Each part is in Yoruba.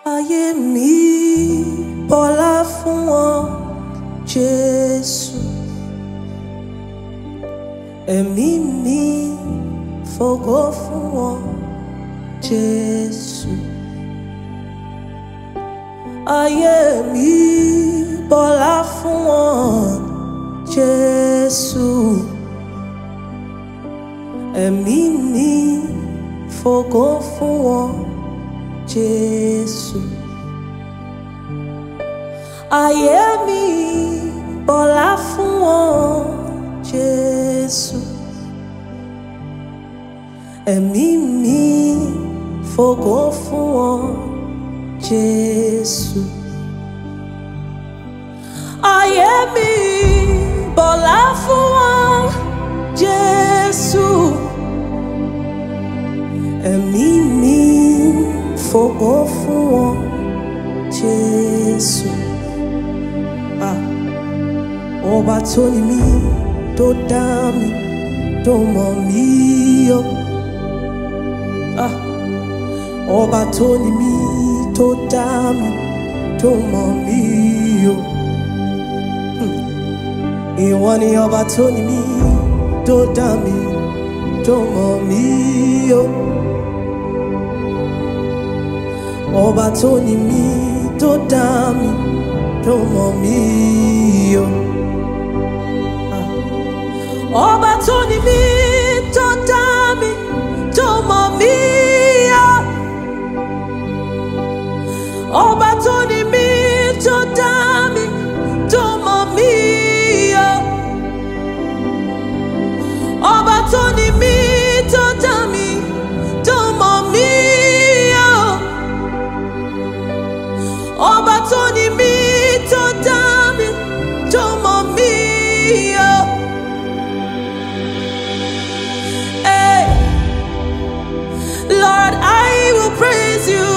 ayé mi bọ́lá fún wọn Jésù ẹ̀mí mi fògo fún wọn Jésù ayé mi bọ́lá fún wọn Jésù ẹ̀mí mi fògo fún wọn Jésù ayé mi bọ́lá fún wọn Jésù ẹ̀mí mi fògo fún wọn Jésù ayé mi bọ́lá fún wọn Jésù ẹ̀mí mi fògo fún wọn Jésù. Ah. Ọba tó ní mí tó dá mi tó mọ̀ mí yọ. Ah. Ọba tó ní mí tó dá mi tó mọ̀ mí yọ. Hmm. Ìwọ ni ọba tó ní mí tó dá mi tó mọ̀ mí yọ. Ọba tó ní mí tó dá mi tó mọ̀ mí yọ. Ah. Ọba tó ní mí tó dá mi tó mọ̀ mí yọ. Ọba tó ní mí tó dá mi tó mọ̀ mí yọ. Ọba tó ní mí tó dá mi tó mọ̀ mí yọ. Ọba tó ní mí tó dá mi tó mọ̀ mí yọ. Hey, Lord, I will praise you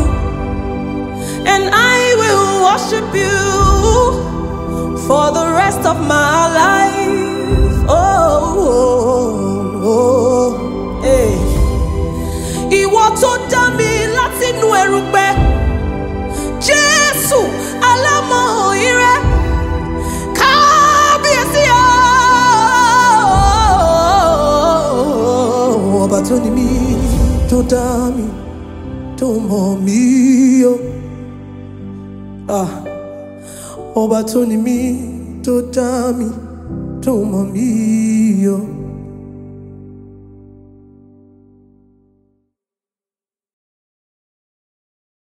and I will worship you for the rest of my life. Oh, oh, oh, hey. Ìwọ tó dá mi látinú erùpẹ̀. Jésù alámọ̀ ire kábíyèsí o. Ọba tó ní mí tó dá mi tó mọ̀ mí o. Ah. Ọba tó ní mí tó dá mi tó mọ̀ mí o.